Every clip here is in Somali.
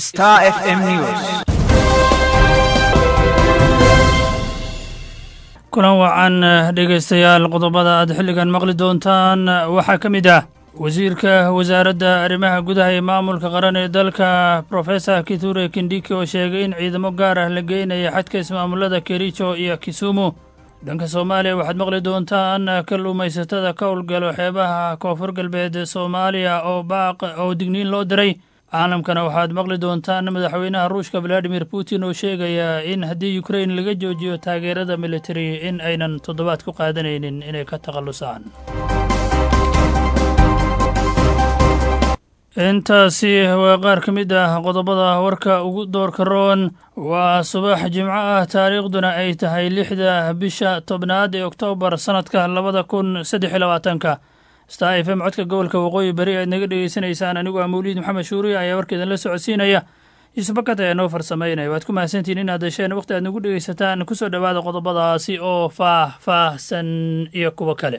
Star FM News. kulan wacan dhegaystayaal qodobada aad xilligan maqli doontaan waxaa ka mid ah wasiirka wasaaradda arrimaha gudaha ee maamulka qaran ee dalka profesor kithure kindiki oo sheegay in ciidamo gaar ah la geynaya xadka ismaamulada kericho iyo kisumu dhanka soomaaliya waxaad maqli doontaan kalluumaysatada ka howlgalo xeebaha koonfur galbeed soomaaliya oo baaq oo digniin loo diray caalamkana waxaad maqli doontaan madaxweynaha ruushka valadimir putin oo sheegaya in haddii ukrain laga joojiyo taageerada militari in aynan toddobaad ku qaadanaynin inay ka takhallusaan intaasi waa qaar ka mid ah qodobada warka ugu doorka roon waa subax jimco ah taariikhduna ay tahay lixda bisha tobnaad ee oktoobar sannadka labada kun saddex iyo labaatanka star f m codka gobolka waqooyi bari aad naga dhegeysanaysaan anigu ah mawliid maxamed shuuriya ayaa warkeedan la socodsiinaya yuusufbakat ayaa noo farsamaynaya waad ku mahadsantihiin inaad hesheen waqti aad nagu dhegeysataan kusoo dhowaada qodobadaasi oo faah-faahsan iyo kuwo kale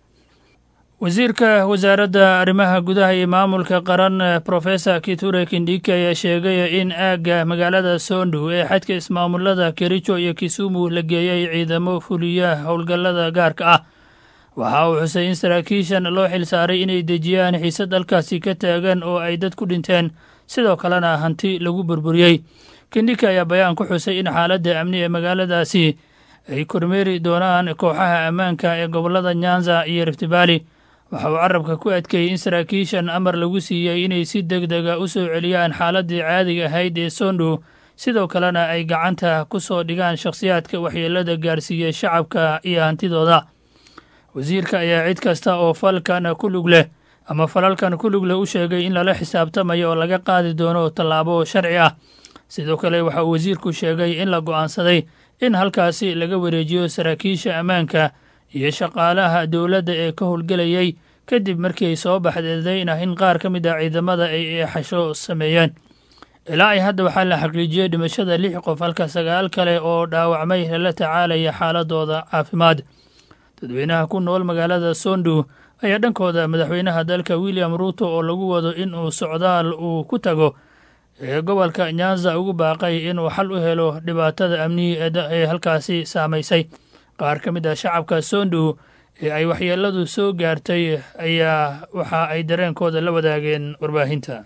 wasiirka wasaaradda arrimaha gudaha iyo maamulka qaran profesor kithure kindiki ayaa sheegay in aagga magaalada soondhow ee xadka ismaamulada kericho iyo kisumu la geeyey ciidamo fuliya howlgallada gaarka ah waxa uu xusay in saraakiishan loo xil saaray inay dejiyaan xiise dalkaasi ka taagan oo ay dad ku dhinteen sidoo kalena hanti lagu burburiyey kindhiki ayaa bayaan ku xusay in xaaladda amni ee magaaladaasi ay kormeeri doonaan kooxaha ammaanka ee gobollada nyanza iyo riftibaali waxa uu carabka ku adkeeyey in saraakiishan amar lagu siiyey inay si deg dega u soo celiyaan xaaladdii caadiga ahayd ee soondhow sidoo kalena ay gacanta ku soo dhigaan shakhsiyaadka waxyeelada gaarsiiyey shacabka iyo hantidooda wasiirka ayaa cid kasta oo falkan ku lug leh ama falalkan ku lug leh u sheegay in lala xisaabtamayo oo laga qaadi doono tallaabo sharci ah sidoo kale waxa uu wasiirku sheegay in la go'aansaday in halkaasi laga wareejiyo saraakiisha ammaanka iyo shaqaalaha dowladda ee ka howlgelayay kadib markii ay soo baxdeedayna in qaar ka mid ah ciidamada ay eexasho sameeyeen ilaa ay hadda waxaa la xaqiijiyey dhimashada lix qof halka sagaal kale oo dhaawacmay lala tacaalaya xaaladooda caafimaad dadweynaha ku nool magaalada soondhow ayaa dhankooda madaxweynaha dalka william ruuto oo lagu wado in uu socdaal uu ku tago ee gobolka nyanza ugu baaqay inuu xal u helo dhibaatada amnihi ee halkaasi saamaysay qaar ka mid ah shacabka soondhow ee ay waxyeeladu soo gaartay ayaa waxa ay dareenkooda la wadaageen warbaahinta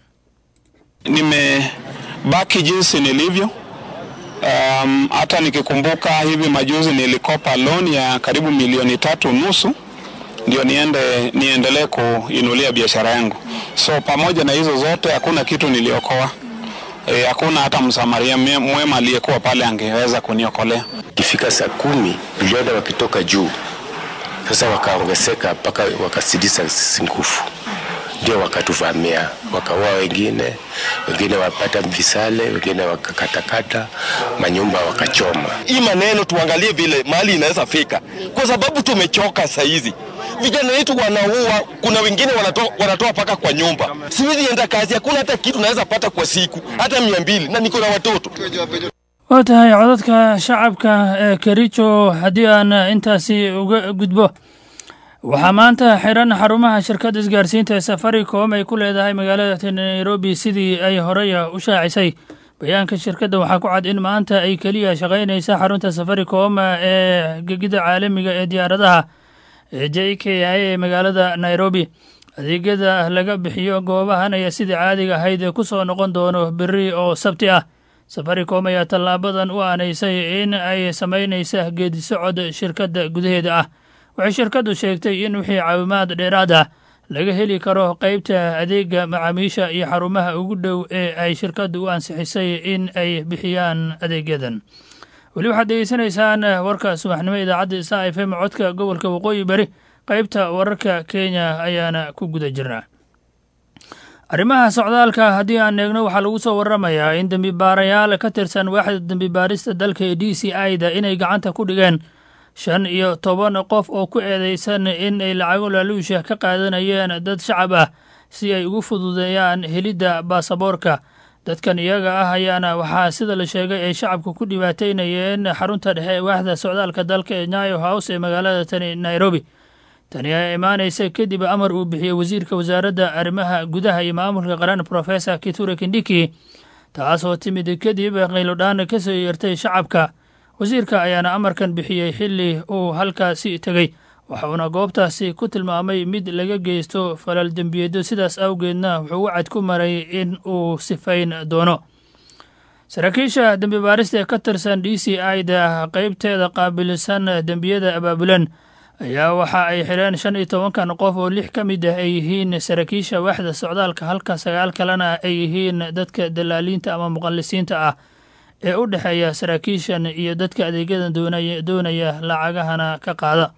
nimebaki jinsi nilivyo Um, hata nikikumbuka hivi majuzi nilikopa loan ya karibu milioni tatu nusu ndio niende niendelee kuinulia biashara yangu. So pamoja na hizo zote hakuna kitu niliokoa. E, hakuna hata msamaria mwema aliyekuwa pale angeweza kuniokolea. Ikifika saa kumi vijana wakitoka juu sasa wakaongezeka mpaka wakasidisa sisi nguvu, ndio wakatuvamia, wakaua wengine, wengine wapata visale, wengine wakakatakata manyumba wakachoma. Hii maneno tuangalie vile mahali inaweza fika, kwa sababu tumechoka saa hizi. Vijana wetu wanaua, kuna wengine wanatoa wanatoa paka kwa nyumba. Siwezi enda kazi, hakuna hata kitu naweza pata kwa siku, hata mia mbili, na niko na watoto. waa tahay codadka shacabka ee kericho haddii aan intaasi uga gudbo waxaa maanta xiran xarumaha shirkadda isgaarsiinta ee safaricom ay ku leedahay magaalada nairobi sidii ay horey u shaacisay bayaanka shirkadda waxaa ku cad in maanta ay keliya shaqaynaysa xarunta safaricom ee gegida caalamiga ee diyaaradaha ee j k i ee magaalada nairobi adeegyada laga bixiyo goobahan ayaa sidii caadiga ahayd ku soo noqon doono beri oo sabti ah safaricom ayaa tallaabadan u aanaysay in ay samaynaysa geedi socod shirkadda gudaheeda ah waxay shirkaddu sheegtay in wixii caawimaad dheeraad ah laga heli karo qaybta adeega macaamiisha iyo xarumaha ugu dhow ee ay shirkaddu u ansixisay in ay bixiyaan adeegyadan weli waxaad degeysanaysaan warka subaxnimo idaacadda star f m codka gobolka waqooyi bari qaybta wararka kenya ayaana ku guda jirnaa arrimaha socdaalka haddii aan eegno waxaa lagu soo waramayaa in dembibaarayaal ka tirsan waaxda dembibaarista dalka ee d c i da inay gacanta ku dhigeen shan iyo toban qof oo ku eedeysan in ay lacago laaluusha ka qaadanayeen dad shacab ah si ay ugu fududeeyaan helidda baasaboorka dadkan iyaga ah ayaana waxaa sida la sheegay ay shacabka ku dhibaataynayeen xarunta dhexe ee waaxda socdaalka dalka ee nyayo house ee magaalada tani nairobi tani ayaa imaanaysa kadib amar uu bixiyey wasiirka wasaaradda arrimaha gudaha iyo maamulka qaran professor kiture kindiki taasoo timid kadib qaylodhaan ka soo yeertay shacabka wasiirka ayaana amarkan bixiyey xilli uu halkaasi tegey waxuuna goobtaasi ku tilmaamay mid laga geysto falal dembiyeedyo sidaas awgeedna wuxuu wacad ku maray in uu sifayn doono saraakiisha dembi baarista ee ka tirsan d c i da qeybteeda qaabilsan dembiyada abaabulan ayaa waxa ay xidheen shan iyo tobankan qof oo lix ka mid ah ay yihiin saraakiisha waaxda socdaalka halka sagaal kalena ay yihiin dadka dalaaliinta ama muqallisiinta ah ee u dhexeeya saraakiishan iyo dadka adeegyadan doonaya lacagahana ka qaada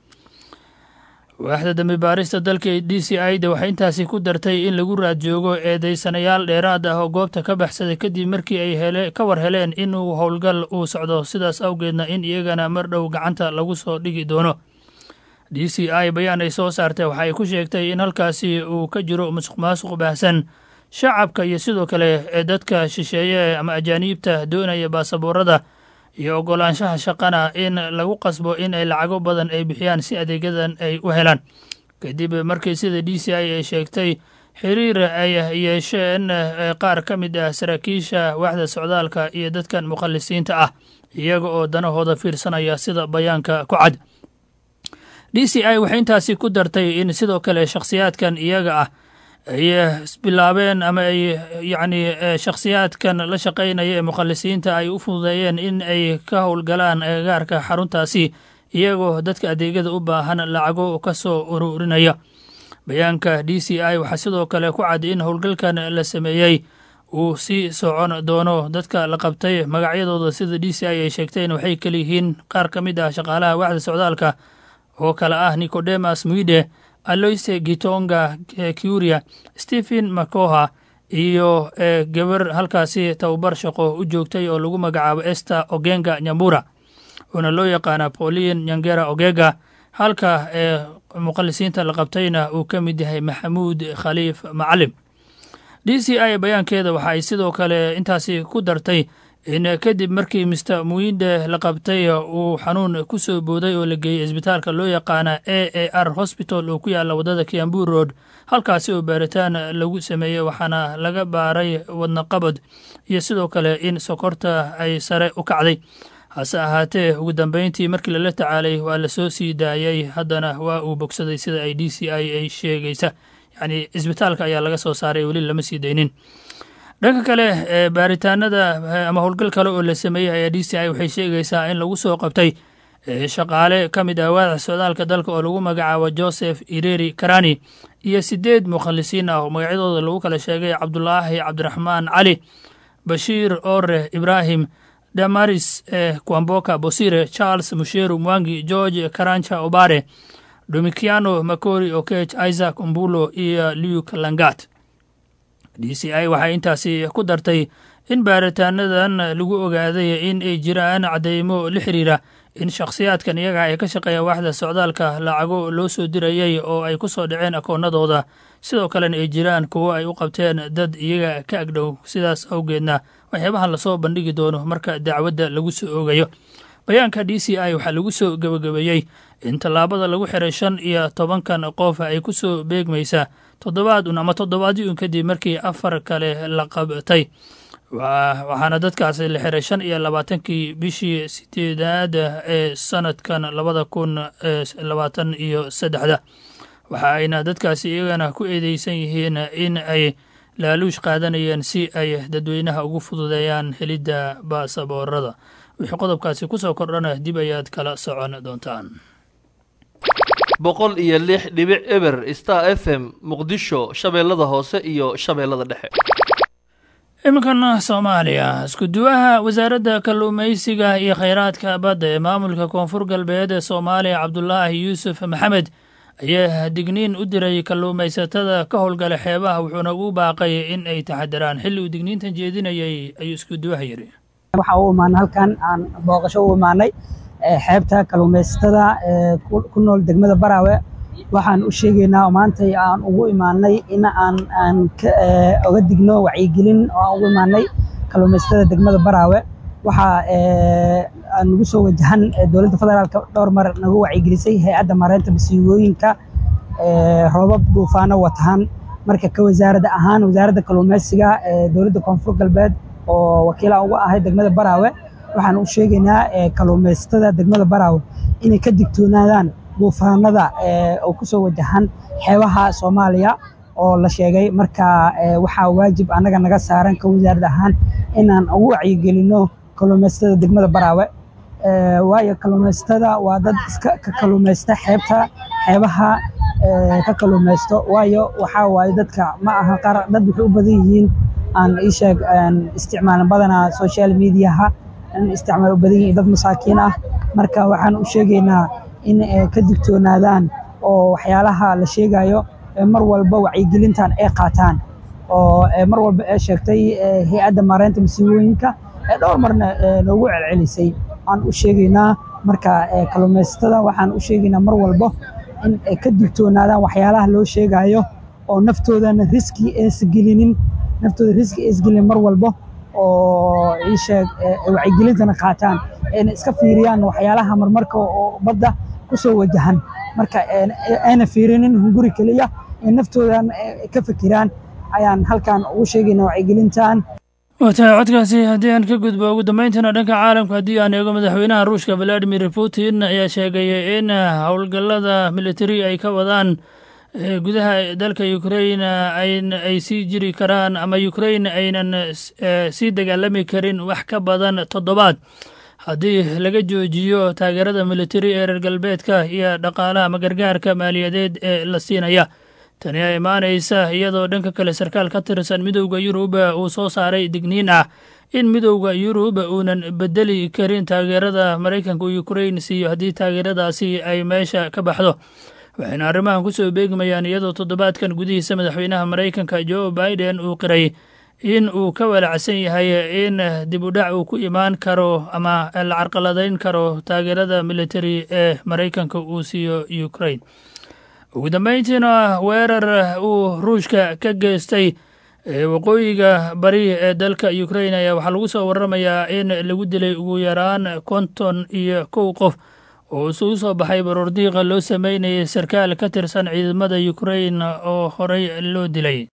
waaxda dambi baarista dalka d c i da waxay intaasi ku dartay in lagu raad joogo eedeysanayaal dheeraad ah oo goobta ka baxsaday kadib markii ay hele ka war heleen inuu howlgal uu socdo sidaas awgeedna in iyagana mar dhow gacanta lagu soo dhigi doono d c i bayaan ay soo saartay waxa ay ku sheegtay in halkaasi uu ka jiro musuq maasuq baahsan shacabka iyo sidoo kale ee dadka shisheeye ama ajaaniibta doonaya baasaboorada iyo oggolaanshaha shaqana in lagu qasbo in ay lacago badan ay bixiyaan si adeegyadan ay u helaan kadib markii sida d c i ay sheegtay xiriir ay yeesheen qaar ka mid ah saraakiisha waaxda socdaalka iyo dadkan muqallisiinta ah iyaga oo danahooda fiirsanaya sida bayaanka ku cad d c i waxay intaasi ku dartay in sidoo kale shakhsiyaadkan iyaga ah ay bilaabeen ama ay yacni shakhsiyaadkan la shaqaynaya ee muqallisiinta ay u fududeeyeen in ay ka howlgalaan agagaarka xaruntaasi iyagoo dadka adeegyada u baahan lacago ka soo ururinaya bayaanka d c i waxaa sidoo kale ku cad in howlgalkan la sameeyey uu sii socon doono dadka la qabtay magacyadooda sida d c i ay sheegteen waxay kaleyihiin qaar ka mid ah shaqaalaha waaxda socdaalka oo kale ah nicodemas mwide aloise gitonga curia stephen macoha iyo gabar halkaasi tababar shaqo u joogtay oo lagu magacaabo ester ogenga nyambura oona loo yaqaana pauline nyangera ogega halka ee muqallisiinta la qabtayna uu ka mid yahay maxamuud khaliif macalim d c i bayaankeeda waxa ay sidoo kale intaasi ku dartay in kadib markii mister muinde la qabtay uu xanuun ku soo booday oo la geeyey isbitaalka loo yaqaana a a r hosbital oo ku yaalla waddada kiambu road halkaasi oo baaritaan lagu sameeyey waxaana laga baaray wadnaqabad iyo sidoo kale in sokorta ay sare u kacday hase ahaatee ugu dambeyntii markii lala tacaalay waa la soo sii daayey haddana waa uu bogsaday sida ay d c i ay sheegaysa yacni isbitaalka ayaa laga soo saaray weli lama sii daynin dhanka kale baaritaanada ama howlgal kale oo la sameeyey ayaa d c i waxay sheegaysaa in lagu soo qabtay shaqaale ka mid ah waaxda socdaalka dalka oo lagu magacaabo joseph ireri karani iyo sideed mukhallisiin ah oo magacyadooda lagu kala sheegay cabdulaahi cabdiraxmaan cali bashiir ore ibrahim damaris kwamboka bosire charles musheru mwangi george karancha obare domikiano makori okech isaac umbulo iyo luke langat d c i waxay intaasi ku dartay in baaritaanadan lagu ogaaday in ay jiraan cadeymo la xiriira in shakhsiyaadkan iyaga ay ka shaqeeya waaxda socdaalka lacago loo soo dirayay oo ay ku soo dhaceen akoonadooda sidoo kalena ay jiraan kuwo ay u qabteen dad iyaga ka agdhow sidaas awgeedna waxyaabahan lasoo bandhigi doono marka dacwadda lagu soo oogayo bayaanka d c i waxaa lagu soo gebagabeeyey in tallaabada lagu xiray shan iyo tobankan qof ay ku soo beegmaysa toddobaad un ama toddobaadii un kadib markii afar kale la qabtay waxaana dadkaasi la xiray shan iyo labaatankii bishii sideedaad ee sanadkan labada kun labaatan iyo saddexda waxa ayna dadkaasi iyagana ku eedeysan yihiin in ay laaluush qaadanayeen si ay dadweynaha ugu fududeeyaan helidda baasaboorada wixii qodobkaasi ku soo kordhana dib ayaad kala socon doontaan boqol iyo lix dhibic eber star f m muqdisho shabeellada hoose iyo shabeellada dhexe iminkana soomaaliya isku-duwaha wasaaradda kalluumaysiga iyo kheyraadka badda ee maamulka koonfur galbeed ee soomaaliya cabdulaahi yuusuf maxamed ayaa digniin u diray kalluumaysatada ka howlgala xeebaha wuxuuna ugu baaqay in ay taxadiraan xilli uu digniintan jeedinayay ayuu isku-duwaha yidhi waxaa u imaanay halkan aan booqasho u imaanay xeebta kalluumaysatada ku nool degmada baraawe waxaan u sheegaynaa oo maantay aan ugu imaanay in aan aan oga digno wacyigelin oo aan ugu imaanay kalluumaysatada degmada baraawe waxaa aan nagu soo wajahan dowladda federaalka dhowr mar nagu wacyigelisay hay-adda mareynta masiibooyinka roobab duufaano watahan marka ka wasaaradda ahaan wasaaradda kalluumaysiga dowladda koonfur galbeed oo wakiilaan uga ahay degmada baraawe waxaan u sheegaynaa kalluumaysatada degmada baraawe inay ka digtoonaadaan duufaanada oo kusoo wajahan xeebaha soomaaliya oo la sheegay marka waxaa waajib annaga naga saaran ka wasaarad ahaan inaan ugu wacyigelinno kalluumaysatada degmada baraawe waayo kalluumaysatada waa dad iska ka kalluumaysta xeebta xeebaha ka kalluumaysto waayo waxaa waaye dadka ma aha qaar dad waxay u badan yihiin aan ii sheeg isticmaalan badanaa social mediaha in isticmaal u badan yihiin dad masaakiin ah marka waxaan u sheegaynaa in ka digtoonaadaan oo waxyaalaha la sheegayo mar walba wacyigelintan ay qaataan oo mar walba ee sheegtay hay-adda maareynta masiibooyinka ee dhowr marna noogu celcelisay aan u sheegaynaa marka kalluumaysatada waxaan u sheegaynaa mar walba in ay ka digtoonaadaan waxyaalaha loo sheegayo oo naftoodana riski eesgelinin naftooda riski eesgelinin mar walba oo ii sheeg wacyigelintana qaataan ayna iska fiiriyaan waxyaalaha marmarka oo badda kusoo wajahan marka ayna fiirinin hunguri keliya ee naftoodan ka fikiraan ayaan halkan ugu sheegaynaa wacyigelintan watahay codkaasi haddii aan ka gudbo ugu dambayntana dhanka caalamka haddii aan eego madaxweynaha ruushka valadimir putin ayaa sheegay in howlgallada militari ay ka wadaan gudaha dalka ukrain ay sii jiri karaan ama ukrain aynan sii dagaalami karin wax ka badan toddobaad haddii laga joojiyo taageerada militari ee reer galbeedka iyo dhaqaalaha ama gargaarka maaliyadeed ee la siinaya tani aa imaanaysa iyadoo dhanka kale sarkaal ka tirsan midowda yurub uu soo saaray digniin ah in midowda yurub uunan bedeli karin taageerada maraykanka uu ukrain siiyo haddii taageeradaasi ay meesha ka baxdo waxayna arrimahan ku soo beegmayaan iyadoo toddobaadkan gudihiisa madaxweynaha maraykanka jo biden uu qiray in uu ka walacsan yahay in dib u dhac uu ku imaan karo ama la carqaladayn karo taageerada militari ee maraykanka uu siiyo ukrain ugu dambayntiina weerar uu ruushka ka geystay waqooyiga bari ee dalka ukrain ayaa waxaa lagu soo waramayaa in lagu dilay ugu yaraan konton iyo kow qof oo isugu soo baxay baroordiiqa loo sameynayay sarkaal ka tirsan ciidamada ukrain oo horey loo dilay